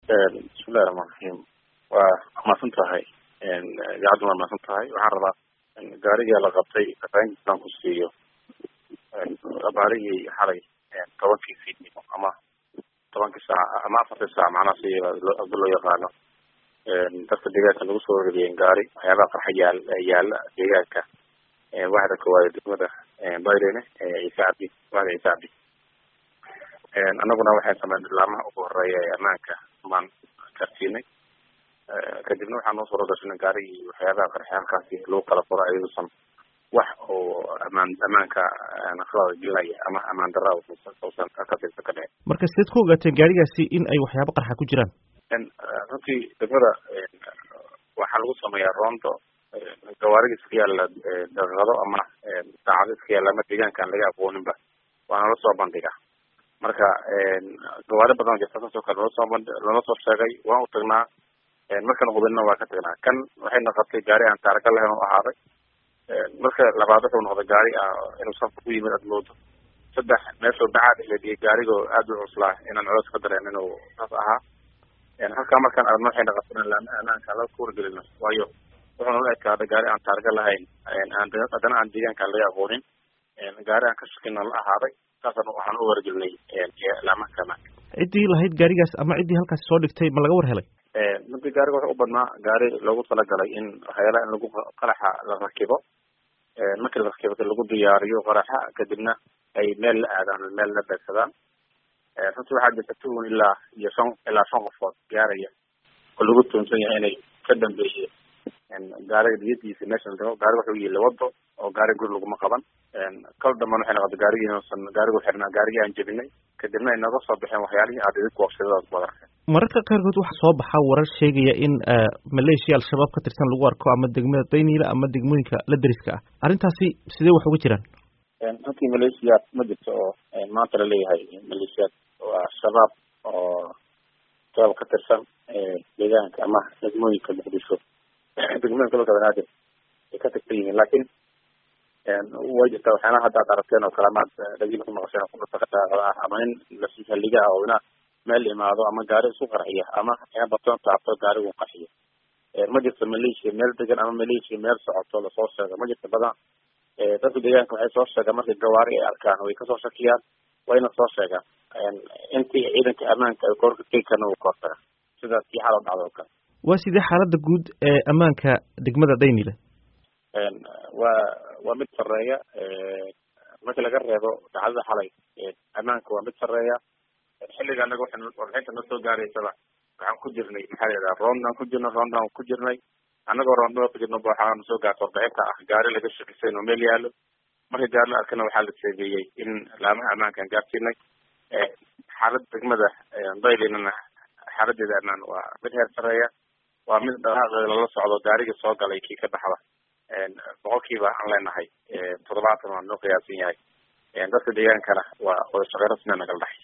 bismillahi raxmaan raxiim waa mahadsan tahay idaacaddu waa mahadsan tahay waxaan rabaa gaariga la qabtay fafahintiisaan ku siiyo abaarihii xalay tobankii fiidnimo ama tobankii saac ama afartii saac macnaha si hadda loo yaqaano dadka deegaanka lagu soo wargeliyeen gaari waxyaabaha qarxa yaal yaala deegaanka waxda koowaad degmada bayrene ciise cabdi waxda ciise cabdi annaguna waxaan sameynay laamaha ugu horeeya ee ammaanka baan karsiinay kadibna waxaa noo soo rogashanay gaarigii waxyaabaha qarxay halkaasi lagu kala furo ayaduusan wax oo amaan amaanka nafrada gelinaya ama amaan darra usan katirsa ka dhicin marka sideed ku ogaateen gaarigaasi in ay waxyaabo qarxa ku jiraan runtii degmada waxaa lagu sameeyaa roondo gawaarida iska yaalla daqiiqado ama saacado iska yaalla ama deegaanka aan laga aqooninba waana la soo bandhiga marka gawaari badan jirta saasoo kale loola soo band loola soo sheegay waan u tagnaa markan hubinna waa ka tagnaa kan waxay noqotay gaari aan taarika lahayn u ahaaday marka labaad wuxuu noqday gaari inuu safka ku yimid aad moodo saddex meeshuu bacaad elediyay gaarigoo aad u cuslaa inaan colos ka dareen inuu saas ahaa halkaa markaan aragno waxay noqotay in laama amaanka laga kuwargelino waayo wuxuu nala ekaaday gaari aan taarika lahayn aan haddana aan deegaanka laga aqoonin gaari aan ka shakina la ahaaday saasaan waxaan u wargelinay laamaha amaanka ciddii lahayd gaarigaas ama ciddii halkaasi soo dhigtay ma laga war helay runtii gaariga wuxuu u badnaa gaari loogu talagalay in waxyaalaha in lagu qaraxa la rakibo markii la rakibo lagu diyaariyo qaraxa kadibna ay meel la aadaan meel la beegsadaan runtii waxaa jirta tuun ilaa iyo shan ilaa shan qofood gaaraya oo lagu tuunsan yahay inay ka dambeeyeen gaariga diyadiisa meesha la dhigo gaariga wuxuu yili wado oo gaariga guri laguma qaban kal damban waxay noqotay gaarigii inuusan gaarigu xirnaa gaarigii aan jebinay kadibna ay naga soo baxeen waxyaalihii aad idinku waqshadadaas ku adarkeen mararka qaarkood waxaa soo baxa warar sheegaya in maleeshiya al-shabaab ka tirsan lagu arko ama degmada dayniila ama degmooyinka la deriska ah arrintaasi sidee wax uga jiraan runtii maleeshiyaad ma jirto oo maanta laleeyahay maleeshiyaad waa shabaab oo shabaab ka tirsan deegaanka ama degmooyinka muqdisho degmooyinka dalka banaadir ay ka tirsan yihiin laakiin way jirtaa waxyaalaha hadda ad aragteen oo kale amaad dhagiina ku maqasheen oo kudhata ah ama in lasihaliga ah oo ina meel imaado ama gaari isku qarxiya ama ina batoon taabto gaarigu qarxiyo ma jirto maleeshiya meel degan ama maleeshiya meel socoto lasoo sheego ma jirto badan dadka deegaanka waxay soo sheegaan markay gawaari ay arkaan way kasoo shakiyaan wayna soo sheegaan intii ciidanka ammaanka ay koorka tegi karna uu kahortaga sidaas kii xalo dhacdo oo kale waa sidee xaaladda guud ee ammaanka degmada daynile waa waa mid sareeya markii laga reebo dacdada xalay ammaanka waa mid sareeya xilliga anaga waxay warbixinta na soo gaaraysaba waxaan ku jirnay maxaa la yidhaha roondaan ku jirnay roondaan ku jirnay annagoo roondada ku jirna waxaan soo gaarta warbixinta ah gaari laga shakisay inuu meel yaalo markii gaari la arkana waxaa la sheegeeyey in laamaha ammaankaan gaarsiinay xaalada degmada daylinana xaaladeeda ammaan waa mid heer sareeya waa mid dhaqaaqeeda lala socdo gaarigii soo galay kii ka baxda boqolkiiba aan leenahay toddobaatan waa noo qiyaasan yahay dadka deegaankana waa wada shaqey rasmiya nagala dhaxay